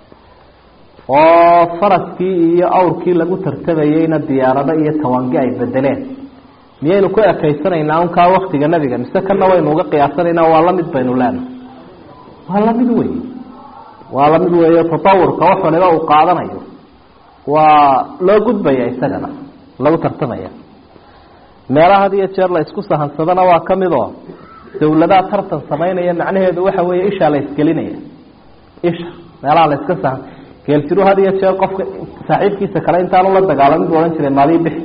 oo faraskii iyo awrkii lagu tartamayeyna diyaarado iyo tawangi ay bedeleen miyaynu ku ekaysanaynaa unkaa waktiga nebiga mise kana waynu uga qiyaasanaynaa waa lamid baynu leenahay waa lamid wey waa lamid weeyo tatawurka wax waliba uu qaadanayo waa loo gudbaya isagana lagu tartamaya meelaha had iyo jeer la isku sahansadana waa kamid oo dawladaha tartan samaynaya macnaheedu waxa weeye ishaa la isgelinaya isha meelaha la iska sahan geeljiru had iyo jeer qofka saaxiibkiisa kale intaanu la dagaalamin bu odhan jiray maadii bixi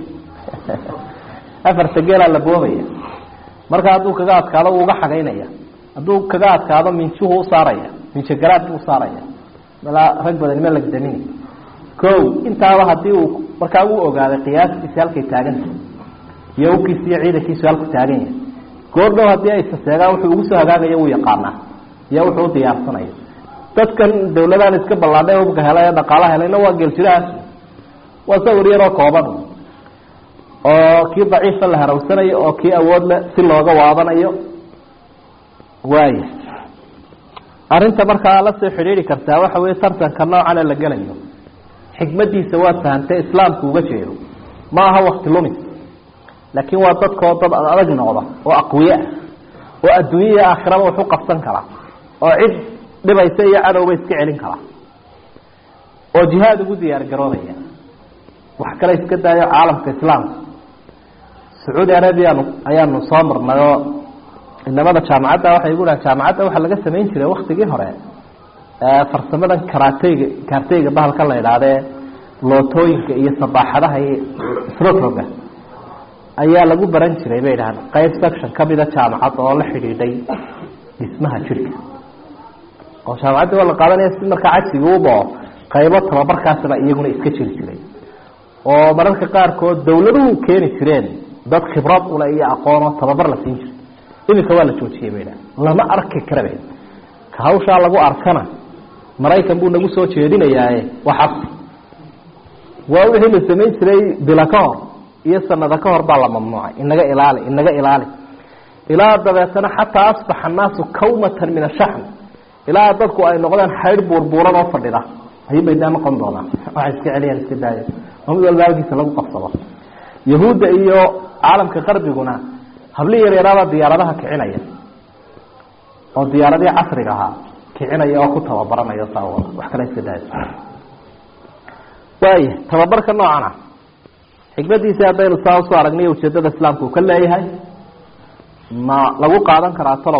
afarta geelaa la boobaya marka hadduu kaga adkaado wuu uga xagaynaya hadduu kaga adkaado minjuhu usaaraya minjogaraad buu usaaraya malaa rag badan ma lagdamin ko intaaba hadii uu markaa uu ogaaday qiyaastiisi halkay taaganta iyo ukiis iyo ciidankiisu halku taagan yahay goordhow haddii ay saseegaan wuxuu ugu soo hagaagayo wuu yaqaanaa iyo wuxuu u diyaarsanayo dadkan dawladahan iska ballaadhay hubka helay ee dhaqaala helayna waa geeljirahaas waa sawir yaroo kooban oo kii daciifa la harawsanayo oo kii awood le si looga waadanayo waaya arrinta markaa la soo xidhiidhi kartaa waxa weeye tartanka noocana la gelayo xikmadiisa waa fahantay islaamku uga jeedo ma aha wakti lumis laakiin waa dadkoo dad adag noqda oo aqwiyeah oo adduunya iyo aakhiraba wax u qabsan kara oo cid dhibaysa iyo cadowba iska celin kara oo jihaad ugu diyaar garoobaya wax kale iska daayo caalamka islaamka sacuudi arabiyaanu ayaanu soo marnay oo inamada jaamacadda waxay igu dhahan jaamacadda waxaa laga samayn jiray waktigii hore farsamadan karateyga kaarteyga bahalka la idhahdee lootooyinka iyo sabaaxadaha iyo srotroga ayaa lagu baran jiray bay dhahaan qayb section kamida jaamacad oo la xidhiidhay dhismaha jirka oo jaamacaddi waa la qaadanaya si markaa cagsiga ubao qaybo tababarkaasba iyaguna iska jiri jiray oo mararka qaarkood dawladuhu keeni jireen dad khibrad ule iyo aqoonoo tababar la siin jiray iminka waa la joojiyey bay dhahan lama arki karabe ka hawshaa lagu arkana maraykan buu nagu soo jeedinayaaye waa xabsi waa wixii la samayn jiray bila ka hor iyo sanado ka hor baa la mamnuucay inaga ilaali inaga ilaali ilaa dabeetana xataa asbaxa annaasu kawmatan min ashaxm ilaa dadku ay noqdeen xaydh buurbuuran oo fadhida ayubay daa noqon doonaan waxay iska celiyaan iska daaya oo mid walba halkiisa lagu qabsado yahuudda iyo caalamka qarbiguna habli yar yaraabaa diyaaradaha kicinaya oo diyaaradihii casriga ahaa kicinaya oo ku tababaranaya saa wada wax kale iska daaya waaya tababarka noocana xikmadiisi haddaynu saa usoo aragnay ujeedada islaamka uu ka leeyahay ma lagu qaadan karaa talow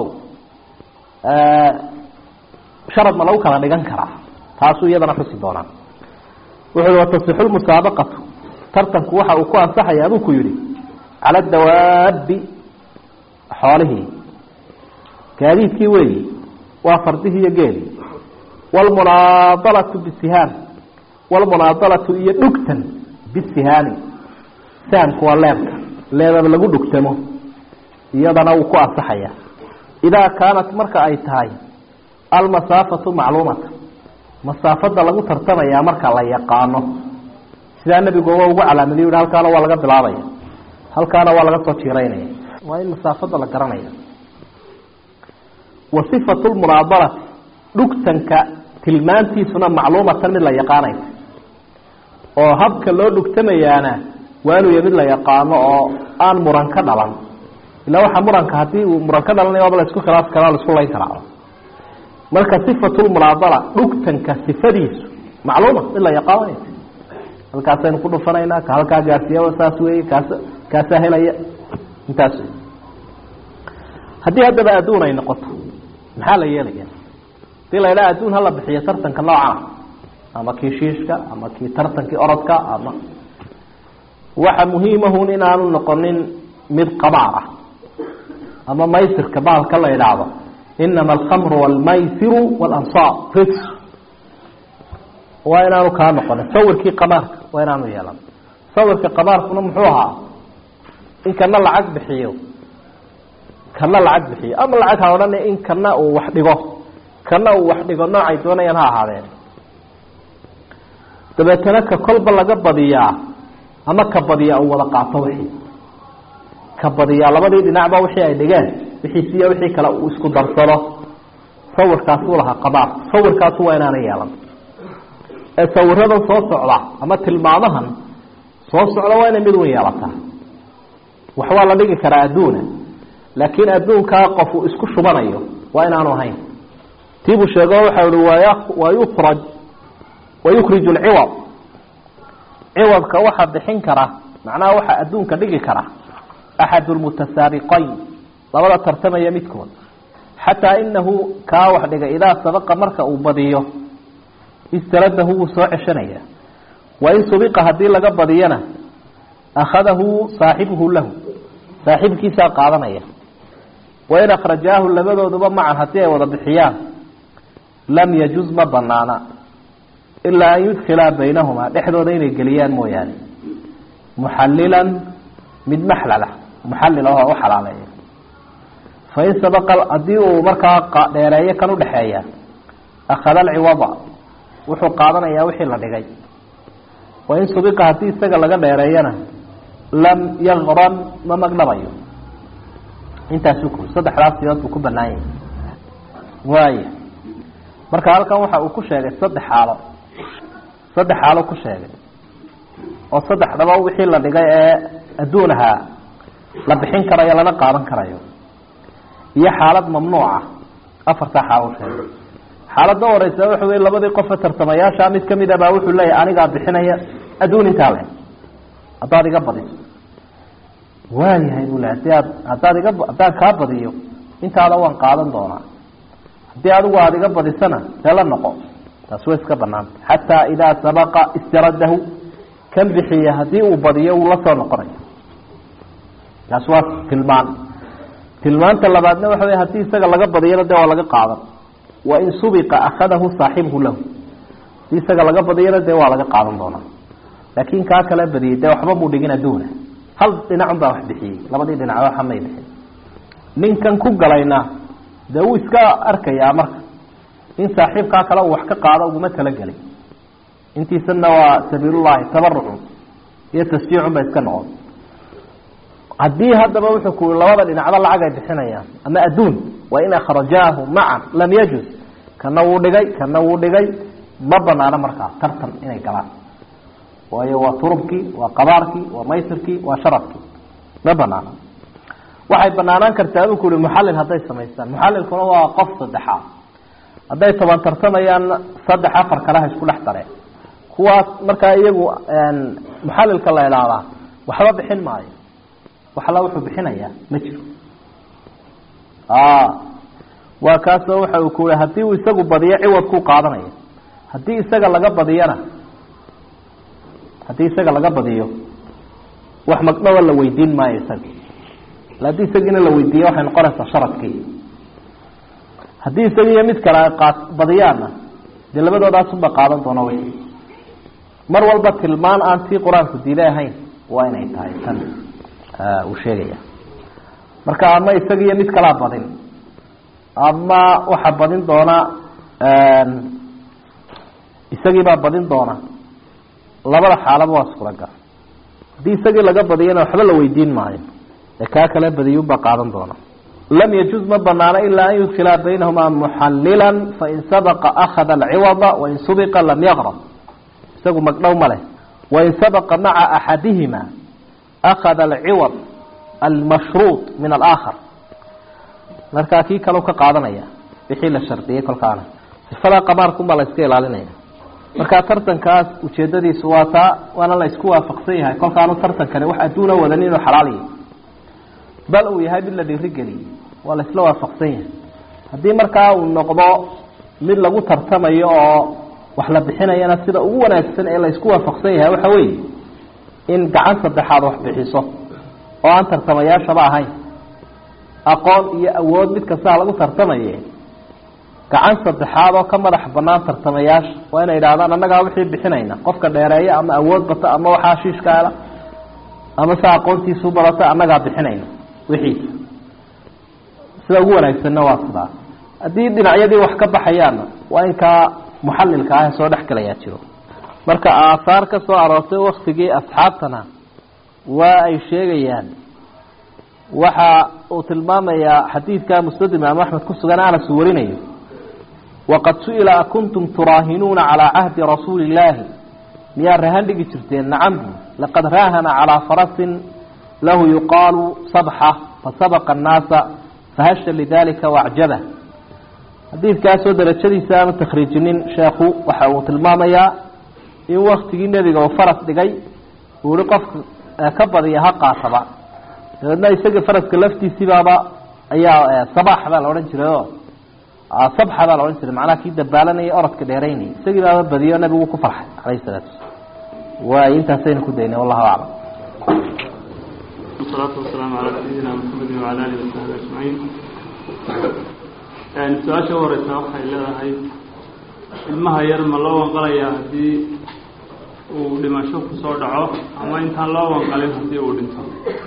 sharad ma lagu kala dhigan karaa taasuu iyadana xusi doonaa wuxu i watasixu lmusaabaqatu tartanku waxa uu ku ansaxayaa buu ku yihi cala dawaabi xoolihii gaadiidkii weyi waa fardihii iyo geeli wlmunaadalatu bisihaam wlmunaadalatu iyo dhugtan bisihaami sahamku waa leebka leebaba lagu dhugtamo iyadana wuu ku ansaxaya idaa kaanat marka ay tahay almasaafatu macluumata masaafada lagu tartamayaa marka la yaqaano sidaa nebigu uga ugu calaamadiy yhi halkaana waa laga bilaabaya halkaana waa laga soo jiiraynaya waa in masaafada la garanaya wa sifatu lmunaadalati dhugtanka tilmaantiisuna macluumatan mid la yaqaanaysa oo habka loo dhugtamayaana waa inuu ya mid la yaqaano oo aan muran ka dhalan ilaa waxaa muranka hadii uu muran ka dhalanaya waaba la isku khilaafi karaa la isku layn karaa marka sifatulmunaadala dhugtanka sifadiisu macluuma mid la yaqaanaysa halkaasaynu ku dhufanaynaa ka halkaa gaarsiiya saas weeye kaas kaasaa helaya intaas wey haddii haddaba adduun ay noqoto maxaa la yeelaya hadii la idhaha adduun hala bixiyo tartanka noocana ama kii shiishka ama kii tartankii orodka ama waxa muhiimahun inaanu noqonin mid qabaar ah ama maysirka bahalka la idhaahdo inama alkhamru walmaysiru walansaar ris waa inaanu kaa noqonin sawirkii qabaarka waa inaanu yeelan sawirka qabaarkuna muxuu ahaa in kana lacag bixiyo kana lacag bixiyo ama lacag ha odhan in kana uu wax dhigo kana uu wax dhigo noocay doonayaan ha ahaadeen dabeetana ka kolba laga badiyaa ama ka badiyaa uu wada qaato wixii ka badiyaa labadii dhinacba wixii ay dhigeen wixiisiiyo wixii kale uu isku darsado sawirkaasuu lahaa qabaar sawirkaasu waa inaana yeelan ee sawiradan soo socda ama tilmaamahan soo socda waa inay mid wen yeelataa wax waa la dhigi karaa adduuna laakiin adduunkaa qof uu isku shubanayo waa inaanu ahayn tiibuu sheego waxa ihi wa yukhraj wayukriju lciwad ciwadka waxaa bixin kara macnaha waxaa adduunka dhigi kara axad lmutasaabiqayn labada tartamaya midkood xataa inahu kaa wax dhigay idaa sabaqa marka uu badiyo istaradahu wuu soo ceshanaya wain subiqa haddii laga badiyana akhadahu saaxibuhu lahu saaxibkiisaa qaadanaya wain akhrajaahu labadooduba macan haddii ay wada bixiyaan lam yajuz ma banaana ilaa an yudkhilaa baynahumaa dhexdooda inay geliyaan mooyaane muxallilan mid maxlala muxallil ahoo u xalaaleeya fain sabaqa haddii uu markaa dheereeyo kan udhexeeya akhada alciwada wuxuu qaadanayaa wixii la dhigay wain subiqa haddii isaga laga dheereeyana lam yakran ma magdhabayo intaasuu ku saddexdaas siyood buu ku banaan yahay waaya marka halkan waxa uu ku sheegay saddex xaalo saddex xaalo ku sheegay oo saddexdaba wixii la dhigay ee adduun ahaa la bixin karayo lana qaadan karayo iyo xaalad mamnuuca afartaa xaalo sheegay xaaladda horeysa waxa wey labadii qofe tartamayaasha mid kamid a baa wuxuu leeyahay anigaa bixinaya adduun intaa le haddaad iga badiso waayahay buu le hadii aad haddaad iga haddaan kaa badiyo intaada waan qaadan doonaa haddii adigu aada iga badisana dee la noqo taas way iska banaanta xataa idaa sabaqa istiradahu kan bixiya haddii uu badiyo wuu la soo noqonaya taas waa tilmaan tilmaanta labaadna waxa wey haddii isaga laga badiyana dee waa laga qaadan wain subiqa akhadahu saaxibuhu lahu hadii isaga laga badiyana dee waa laga qaadan doonaa laakin kaa kala badiyey dee waxba muu dhigin adduuna hal dhinacun baa wax bixiyey labadii dhinac waxa may bixin ninkan ku galayna dee wuu iska arkayaa marka in saaxiibkaa kale uu wax ka qaado uguma talagelay intiisana waa sabiilullahi tabarucun iyo tasjiicun ba iska noqon haddii haddaba wuxuu ku labada dhinacba lacag ay bixinayaan ama adduun wain akhrajaahu macan lam yajuz kana wuu dhigay kana wuu dhigay ma banaano markaa tartan inay galaan waayo waa turubkii waa qabaarkii waa maysirkii waa sharafkii ma banaano waxay banaanaan kartaa aduu ku uhi muxallil hadday samaystaan muxallilkuna waa qof saddexaad hadday toban tartamayaan saddex afar kale ha isku dhex dareen kuwaas markaa iyagu muxallilka la idhaahdaa waxba bixin maayo wax alla wuxuu bixinayaa ma jiro waa kaasoo waxa uu ku yihi haddii uu isagu badiyo ciwadkuu qaadanaya haddii isaga laga badiyana haddii isaga laga badiyo wax magdhawa la weydiin maayo isaga haddii isagiina la weydiiya waxay noqonaysaa sharadkii haddii isagiiyo mid kale ay qaad badiyaanna dee labadoodaasuba qaadan doona wy mar walba tilmaan aan tii qur-aanku diiday ahayn waa inay tahay tan uu sheegaya marka ama isagiiyo mid kalaa badin ama waxaa badin doona isagiibaa badin doona labada xaalaba waa suuragal haddii isagii laga badiyana waxba la weydiin maayo ee kaa kale badiyunbaa qaadan doona lam yajuz ma banaano ilaa an yudkila baynahumaa muxalila fain sabaqa akhada alciwada wain subiqa lam yaqrab isagu magdhow ma leh wain sabaqa maca axadihima akhada alciwad almashruud min alaakhar markaa kii kalau ka qaadanaya wixii la shardiyey kolkaana sifada qamaarkunbaa la iska ilaalinaya markaa tartankaas ujeedadiisu waa taa waana la isku waafaqsan yahay kolkaanu tartankani wax adduuna wadan inuu xalaal yahay bal uu yahay mid la dhiirigeliyey waa la isla waafaqsan yahay haddii markaa uu noqdo mid lagu tartamayo oo wax la bixinayana sida ugu wanaagsan ee la isku waafaqsan yahay waxa weeye in gacan saddexaad wax bixiso oo aan tartamayaashaba ahayn aqoon iyo awood mid kastaa lagu tartamaye gacan saddexaad oo ka madax banaan tartamayaasha waa inay idhahdaan annagaa wixii bixinayna qofka dheereeya ama awood bata ama waxaa shiishka hela ama se aqoontiisu badata annagaa bixinayna wixiisa sida ugu wanaagsanna waa sidaa haddii dhinacyadii wax ka baxayaanna waa in kaa muxalilka ah soo dhex galayaa jiro marka aahaar ka soo aroortay waktigii asxaabtana waa ay sheegayaan waxa uu tilmaamayaa xadiidka musnad imaam axmed ku sugan anas uu warinayo waqad su-ila akuntum turaahinuuna calaa cahdi rasuuli illaahi miyaa rahan dhigi jirteen nacam laqad raahana calaa farasin lahu yuqaalu sabxa fasabaqa annaasa fahasha lidalika wacjaba xadiidkaasoo darajadiisa aanu takhriijinin sheekhu waxa uu tilmaamayaa in waktigii nebiga uu faras dhigay uu ihi qofka ka badiya ha qaataba dabeedna isaga faraska laftiisibaaba ayaa sabaax baa la odhan jiray o sabxa baa la odhan jiray macnaha kii dabaalanaya orodka dheeraynaya isagii baaba badiyo nabigu ku farxay calayhi salaatu waay intaasaynu ku daynay wallahu aclam wasalaatu wasalaamu calaa sayidina maxamedin wacala alihi wasaxbi ajmaciin su-aasha u horeysa waxay leedahay ilmaha yar ma loo wanqalayaa haddii uu dhimasho kusoo dhaco ama intaan loo wanqalin haddii uu dhinto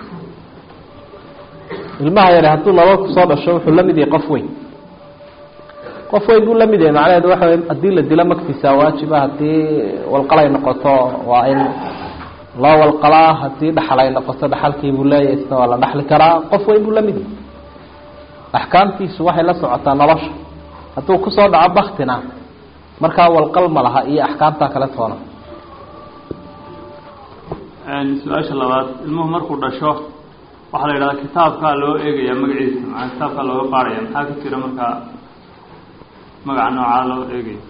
ilmaha yare hadduu nabad kusoo dhasho wuxuu la mid yahay qof weyn qof weyn buu la mid yahay macnaheedu waxa wey haddii la dilo magtiisa waajiba haddii walqalay noqoto waa in loo walqalaa haddii dhaxal ay noqoto dhaxalkii buu leeyahay isna waa la dhaxli karaa qof weyn buu la mid yahay axkaamtiisu waxay la socotaa nolosha hadduu kusoo dhaco baktina markaa walqal ma laha iyo axkaamtaa kale toona su-aasha labaad ilmuhu markuu dhasho waxaa la yidhahdaa kitaabkaa loo eegaya magaciisa maaa kitaabkaa looga qaadaya maxaa ka jira markaa magaca noocaa loo eegaya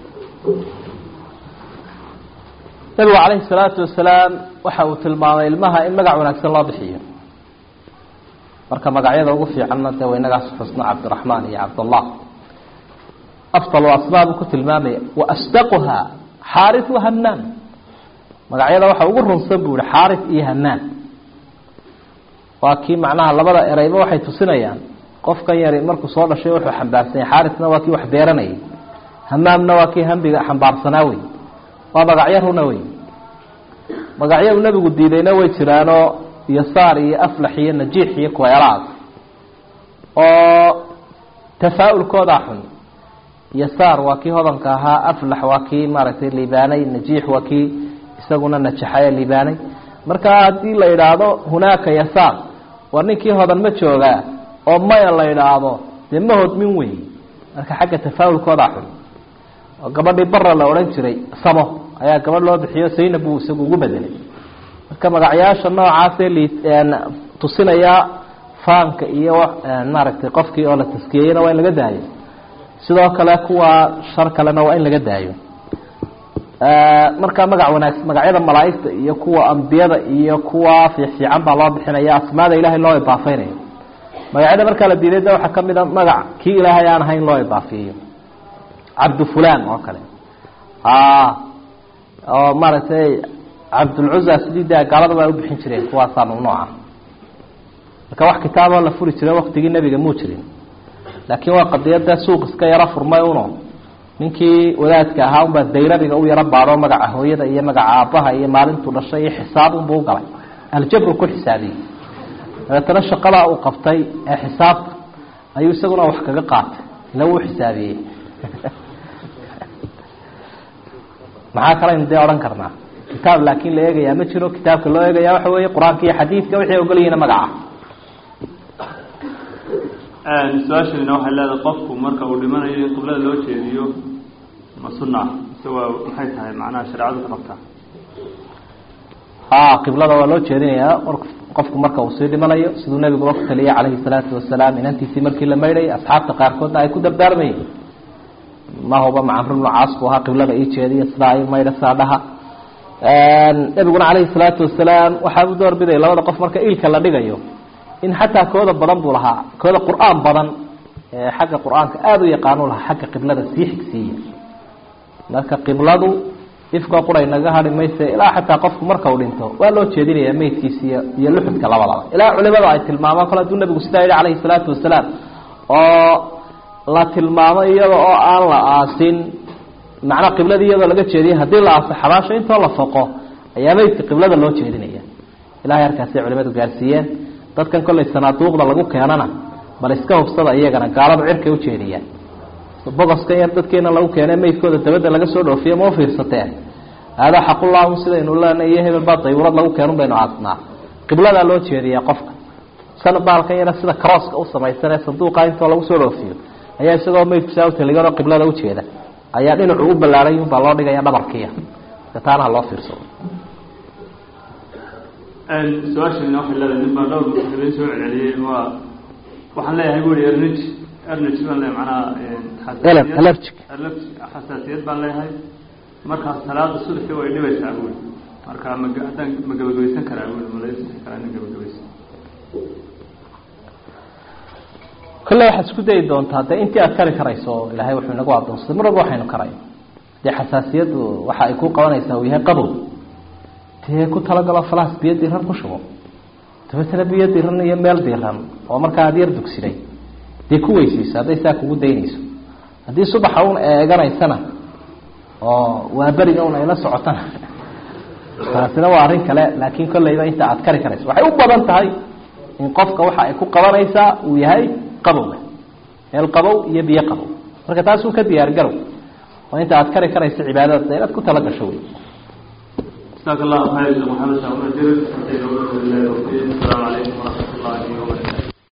nabigu calayhi salaatu wasalaam waxa uu tilmaamay ilmaha in magac wanaagsan loo bixiyo marka magacyada ugu fiicanna dee waynagaas xusno cabdiraxmaan iyo cabdallah afdal asmaa buu ku tilmaamaya wa asdaquha xaaris wa hanaan magacyada waxa ugu runsan buu ihi xaaris iyo hanaan waa kii macnaha labada ereyba waxay tusinayaan qofkan yari markuu soo dhashay wuxuu xambaarsan yahay xaarisna waa kii wax beeranayay hamaamna waa kii hambiga xambaarsanaa wey waa magacyo runa wey magacyo uu nebigu diidayna way jiraanoo yasaar iyo aflax iyo najiix iyo kuweelaas oo tafaa-ulkoodaa xun yasaar waa kii hodanka ahaa aflax waa kii maaragtay libaanay najiix waa kii isaguna najaxaye libaanay marka haddii la idhaahdo hunaaka yasaar war ninkii hodan ma joogaa oo maya la idhaahdo dee ma hodmin wey marka xagga tafaawulkoodaa xun oo gabadhii bara la odhan jiray samo ayaa gabadh loo bixiyo saynab buu isagu ugu bedelay marka magacyaasha noocaasee li tusinayaa faanka iyo maaragtay qofkii oo la taskiyeyena waa in laga daayo sidoo kale kuwa shar kalena waa in laga daayo marka magac wanaagsan magacyada malaaigta iyo kuwa ambiyada iyo kuwa fiifiican baa loo bixinaya asmaada ilahay loo idaafeynayo magacyada markaa la diiday de waxaa kamid a magac kii ilaahay aan ahayn loo idaafiyeyo cabdu fulan oo kale oo maaragtay cabdulcuza sidii de gaaladaba ay ubixin jireen kuwaasaa mamnuuca marka wax kitaaboo la furi jira waktigii nebiga muu jirin laakiin waa qadiyada suuq iska yaro furmay uno ninkii wadaadka ahaa unbaa dayrabiga u yaro baadho magaca hooyada iyo magaca aabbaha iyo maalintuu dhashay iyo xisaab unbuu ugalay aljabru ku xisaabiyey dabeetana shaqadaa uu qabtay ee xisaabta ayuu isaguna wax kaga qaatay ila wuu xisaabiyey maxaa kalaynu dee odhan karnaa kitaab laakiin la eegayaa ma jiro kitaabka loo eegaya waxa weeye qur-aanka iyo xadiidka waxay ogolyihiina magaca su-aashana waxay leedahay qofku marka uu dhimanayo in qiblada loo jeediyo ma sunna mise waa maxay tahay macnaha shareecadu ka qabtaa ha qiblada waa loo jeedinayaa qofku marka uu sii dhimanayo siduu nebiguba ku taliyay calayhi salaatu wasalaam inantiisii markii la maydhayay asxaabta qaarkoodna ay ku dardaarmayeen ma huba macamr ibnu caas buu ahaa qiblada ii jeediya sidaa i maydha sidaa dhaha nebiguna calayhi salaatu wasalaam waxaa u door biday labada qof marka ilka la dhigayo in xataa kooda badan buu lahaa kooda qur-aan badan ee xagga qur-aanka aada u yaqaanu lahaa xagga qiblada sii xigsiiya marka qibladu ifkoo quray naga hadhi mayse ilaa xataa qofku marka uu dhinto waa loo jeedinaya meydkiisa iyo iyo luxudka labadaba ilaa culimada ay tilmaamaan kole haduu nabigu sidaa yihi calayhi salaatu wasalaam oo la tilmaamo iyada oo aan la aasin macnaa qibladii iyadoo laga jeediyay haddii la aaso xabaasho intoo la foqo ayaa meydka qiblada loo jeedinaya ilahay halkaasay culimadu gaarsiiyeen dadkan kollay sanaaduuqda lagu keenana bal iska hubsada iyagana gaaladu cirkay ujeediyaan bogoskan yar dadkeena lagu keene meydkooda dabadda laga soo dhoofiye ma ufiirsateen haadaa xaqullahu sidaynu leenay iyo hebel baa dayurad lagu keenun baynu aasnaa qibladaa loo jeediyaa qofka san baalkan yara sida crosska u samaysan ee sanduuqa intoo lagu soo dhoofiyo ayaa isagoo meydku saa utaliganoo qiblada ujeeda ayaa dhinacu u ballaaray unbaa loo dhigaya dhabarkiya marka taana ha loo fiirsado su-aashana waxay leedahay nin baa dhowr habeen soo celceliyey waa waxaan leeyahay bu i ernij ernij baan leeyahay macnaha allergic xasaasiyad baan leeyahay markaas salaada subaxii way dhibaysaa bui marka ma haddaan ma gabagabaysan karaa bui ma la karaa ina gabagabaysan kolle waxaad isku dayi doontaa de intii aad kari karayso ilaahay wuxuu inagu adoonsaday mar walba waxaynu karay dee xasaasiyaddu waxa ay ku qabanaysaa uu yahay qabow dee ku talagalo falaas biyo diran ku shubo dabeetana biyo diran iyo meel diran oo markaa aada yar dugsiday dee ku weysayso hadday saa kugu daynayso haddii subaxa un eeganaysana oo waa beriga un ayla socotana taasina waa arrin kale laakiin kolleyba inta aad kari karayso waxay u badan tahay in qofka waxa ay ku qabanaysaa uu yahay qabowga meel qabow iyo biyo qabow marka taasuu ka diyaar garow oo inta aad kari karayso cibaadada inaad ku tala gasho wey جزاك الله خير محمد شاء الله السلام عليكم ورحمة الله وبركاته